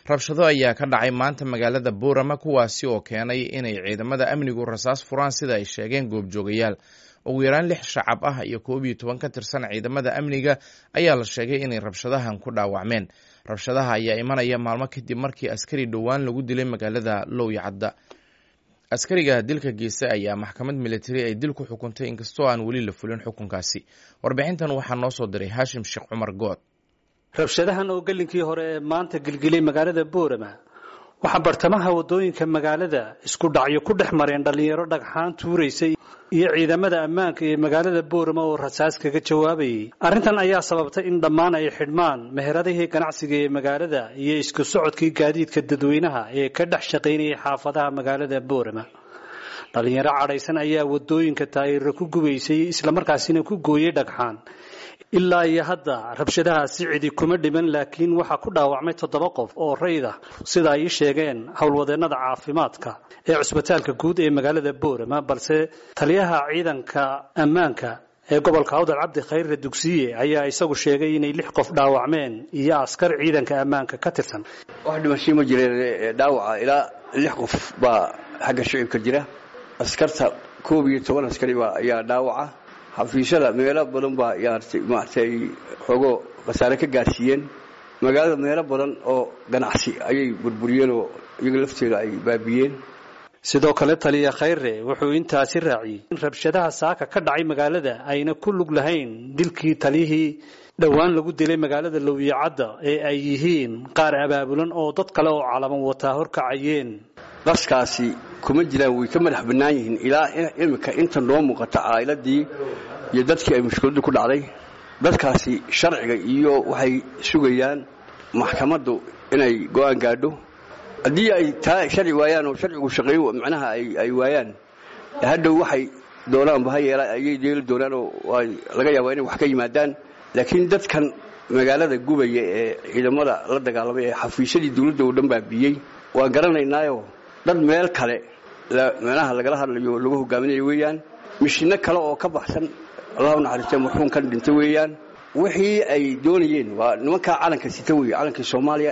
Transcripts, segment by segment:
rabshado ayaa ka dhacay maanta magaalada buurama kuwaasi oo keenay inay ciidamada amnigu rasaas furaan sida ay sheegeen goobjoogayaal ugu yaraan lix shacab ah iyo koob iyo toban ka tirsan ciidamada amniga ayaa la sheegay inay rabshadahan ku dhaawacmeen rabshadaha ayaa imanaya maalmo kadib markii askari dhowaan lagu dilay magaalada lowyacadda askariga dilka geysta ayaa maxkamad militari ay dil ku xukuntay inkastoo aan weli la fulin xukunkaasi warbixintan waxaa noo soo diray haashim sheekh cumar good rabshadahan oo gelinkii hore ee maanta gilgilay magaalada boorama waxaa bartamaha waddooyinka magaalada isku dhacyo ku dhex mareen dhallinyaro dhagxaan tuuraysay iyo ciidamada ammaanka ee magaalada boorama oo rasaas kaga jawaabayay arrintan ayaa sababtay in dhammaan ay xidhmaan meheradihii ganacsiga ee magaalada iyo isku socodkii gaadiidka dadweynaha ee ka dhex shaqaynayay xaafadaha magaalada boorama dhallinyaro cadhaysan ayaa waddooyinka taayirra ku gubaysay islamarkaasina ku gooyey dhagxaan ilaa iyo hadda rabshadahaasi cidi kuma dhiman laakiin waxaa ku dhaawacmay toddoba qof oo rayda sida ay ii sheegeen howlwadeennada caafimaadka ee cusbitaalka guud ee magaalada boorama balse taliyaha ciidanka ammaanka ee gobolka awdal cabdi khayrre dugsiye ayaa isagu sheegay inay lix qof dhaawacmeen iyo askar ciidanka ammaanka ka tirsan wax dhimasho ma jireen dhaawaca ilaa lix qof baa xagga shicibka jira askarta koob iyo toban askari ayaa dhaawaca xafiisyada meelo badan baa maaragtay xoogoo khasaare ka gaadhsiiyeen magaalada meelo badan oo ganacsi ayay burburiyeen oo iyaga lafteeda ay baabiyeen sidoo kale taliya khayre wuxuu intaasi raaciyey in rabshadaha saaka ka dhacay magaalada ayna ku lug lahayn dilkii taliyihii dhowaan lagu dilay magaalada lowyacadda ee ay yihiin qaar abaabulan oo dad kale oo calaman wataa horkacayeen qaskaasi kuma jiraan way ka madax bannaan yihiin ilaa iminka inta noo muuqata caa'iladii iyo dadkii ay mushkiladdu ku dhacday dadkaasi sharciga iyo waxay sugayaan maxkamaddu inay go'aan gaadho haddii ay taa sharci waayaan oo sharcigu shaqeeyo macnaha ay waayaan hadhow waxay doonaanba ha yeela ayay yeeli doonaan oo laga yaabaa inay wax ka yimaadaan laakiin dadkan magaalada gubaya ee ciidamada la dagaalamay ee xafiisyadii dawladda oo dhan baabiyey waan garanaynaayo dad meel kale meelaha lagala hadlayo lagu hogaaminayo weeyaan mishino kale oo ka baxsan allahu naxariistee marxuumkan dhintay weeyaan wixii ay doonayeen waa nimankaa calanka sita wey calankii soomaaliya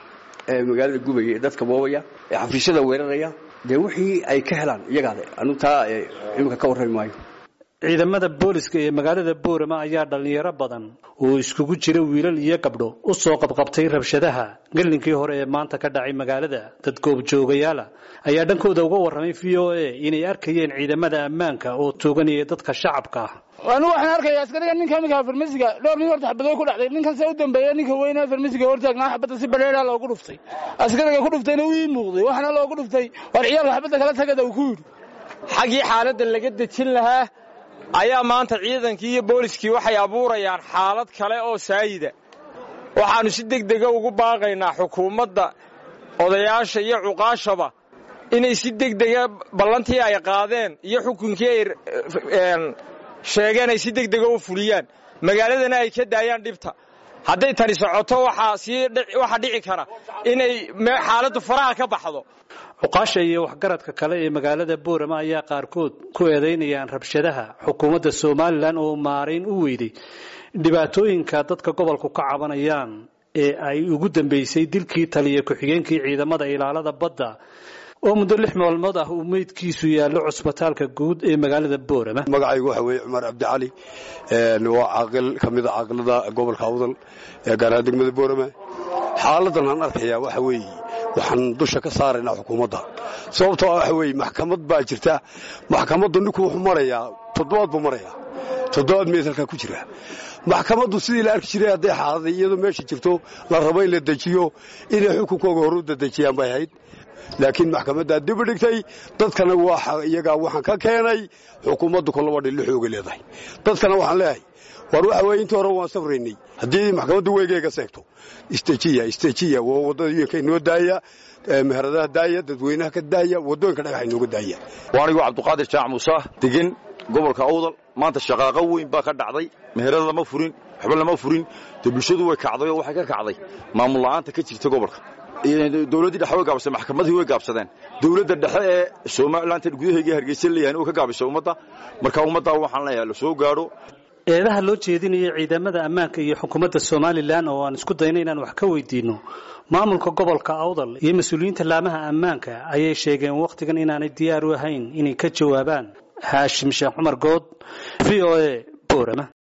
ee magaalada gubaya ee dadka boobaya ee xafiisyada weeraraya dee wixii ay ka helaan iyagaade anu taa iminka ka warrami maayo ciidamada booliska ee magaalada boorama ayaa dhallinyaro badan oo iskugu jira wiilal iyo gabdho u soo qabqabtay rabshadaha gelinkii hore ee maanta ka dhacay magaalada dad goobjoogayaala ayaa dhankooda uga warramay v o a inay arkayeen ciidamada ammaanka oo tooganaya dadka shacabka ah anigu waxaan arkaya askariga ninka iminka farmasiga dhowr nin horta xabadooy ku dhacday ninkan se u dambeeya ninka weyne farmasiga hortaagnaa xabadda si badheeraa loogu dhuftay askariga ku dhuftayna uu ii muuqday waxaana loogu dhuftay war ciyaalka xabadda kala tagada uu ku yidhi xaggii xaaladda laga dejin lahaa ayaa maanta ciidankii iyo booliskii waxay abuurayaan xaalad kale oo saayida waxaannu si degdega ugu baaqaynaa xukuumadda odayaasha iyo cuqaashaba inay si degdega ballantii ay qaadeen iyo xukunkii ay sheegeen ay si degdega u fuliyaan magaaladana ay ka daayaan dhibta hadday tani socoto waxaa dhici kara inay xaaladdu faraha ka baxdo cuqaasha iyo waxgaradka kale ee magaalada boorama ayaa qaarkood ku eedaynayaan rabshadaha xukuumadda somalilan oo maarayn u weyday dhibaatooyinka dadka gobolku ka cabanayaan ee ay ugu dambeysay dilkii taliya ku-xigeenkii ciidamada ilaalada badda oo muddo lix maalmood ah uu meydkiisu yaallo cusbitaalka guud ee magaalada boorama magacaygu waxa weeye cumar cabdicali waa caaqil ka mida caaqilada gobolka awdal ee gaaraha degmada boorama xaaladan aan arkayaa waxa weeye waxaan dusha ka saaraynaa xukuumadda sababtoo waxa weeye maxkamad baa jirta maxkamaddu ninku wuxuu marayaa toddobaad buu marayaa toddobaad meed halkaa ku jira maxkamaddu sidii la arki jiray hadday xaaladay iyadoo meesha jirto la rabo in la dejiyo inay xukunkooga horu dadejiyaan bay ahayd laakiin maxkamaddaa dib u dhigtay dadkana iyagaa waxaan ka keenay xukuumaddu kolaba dhillo xooga leedahay dadkana waxaan leeyahay war waxa weye intii hore waan safraynay haddii maxkamaddu weygeyga seegto istejiya istejiya waa waddooyinka inoo daaya meheradaha daaya dadweynaha ka daaya waddooyinka dhagaxa inooga daaya waanigu cabduqaadir jaac muuse degan gobolka awdal maanta shaqaaqo weyn baa ka dhacday meherada lama furin waxba lama furin dee bulshadu way kacday oo waxay ka kacday maamul la'aanta ka jirta gobolka dowladdii dhexe way gaabsadeen maxkamadii way gaabsadeen dowladda dhexe ee somalilan gudaheega hargeysa leeyahay oo ka gaabisay ummadda marka ummaddaa waxaan leeyahay la soo gaadho eedaha loo jeedinaya ciidamada ammaanka iyo xukuumadda somalilan oo aan isku dayna inaan wax ka weydiino maamulka gobolka awdal iyo mas-uuliyiinta laamaha ammaanka ayay sheegeen wakhtigan inaanay diyaar u ahayn inay ka jawaabaan haashim sheekh cumar good v o a boorama